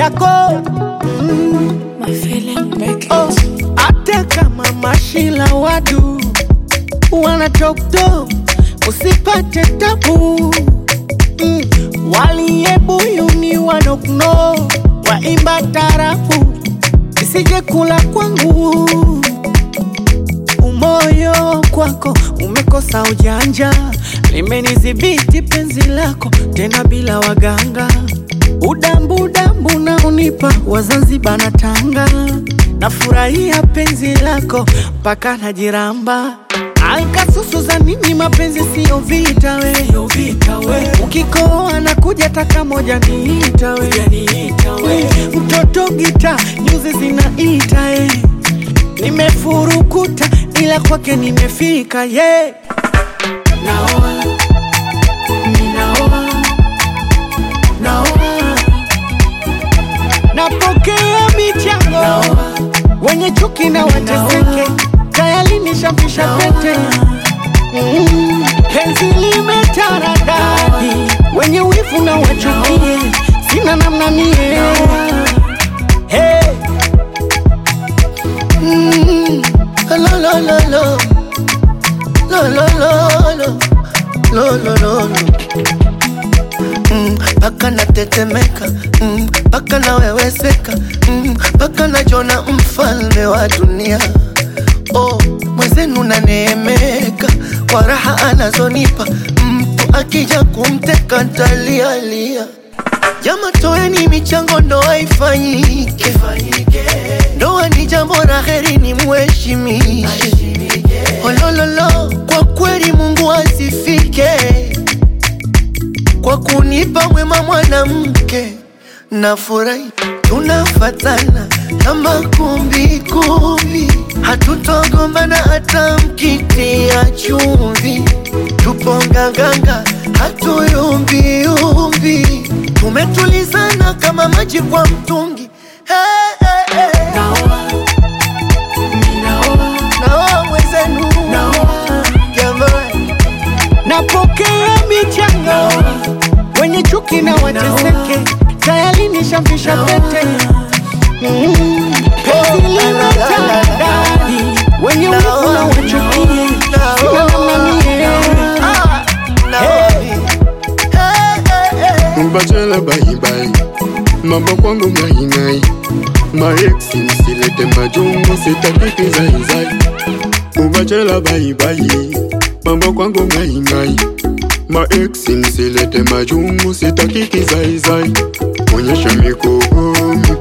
yako mm. My feeling make it. Oh, hata kama mashila wadu wana toktok usipate tabu mm. waliyebuyuni wanokno waimba tarafu isije kula kwangu umoyo kwako umekosa ujanja limenidhibiti penzi lako tena bila waganga udambu udambu na unipa wazanzibar na tanga nafurahia penzi lako mpaka najiramba ankasusu za nini mapenzi siyo vita we, ukikoa na kuja taka moja niita we, mtoto gita nyuzi zinaita eh. nimefurukuta ila kwake nimefika ye yeah. naoa ninaoa naoa napokea michango wenye chuki na wateseke tayari nishampisha pete Mm, penzi limetaradadi wenye wivu na wachukie sina namna mie hey. Mm, lo, lo, lo, lo. Lo, lo, lo, lo. Lo, lo, lo, lo. Mm, Paka natetemeka mm, paka naweweseka mm, paka najona mfalme wa dunia oh, mwenzenu naneemeka kwa raha anazonipa mtu akija kumteka ntalialia jama toeni michango ndo haifanyike ndoa ni jambo la heri ni mheshimishe olololo kwa kweli mungu asifike kwa kunipa wema mwanamke nafurahi tunafatana kama kumbikumbi hatutogombana hata mkitia chumvi tupo nganganga hatuyumbiumbi tumetulizana kama maji kwa mtungi hey, hey, hey. naoa mwenzenu jamani napokea michango wenye chuki na wateseke tayari nishampisha pete Mm, penzi limetadadi wenye wivu na wachukie sina namna mie Mbachela bye bye Mambo kwangu ngai ngai Maeksi msilete majungu sitaki kizaizai Ubachela bye bye Mambo kwangu ngai ngai Maeksi msilete majungu sitaki kizaizai Onyesha mikogo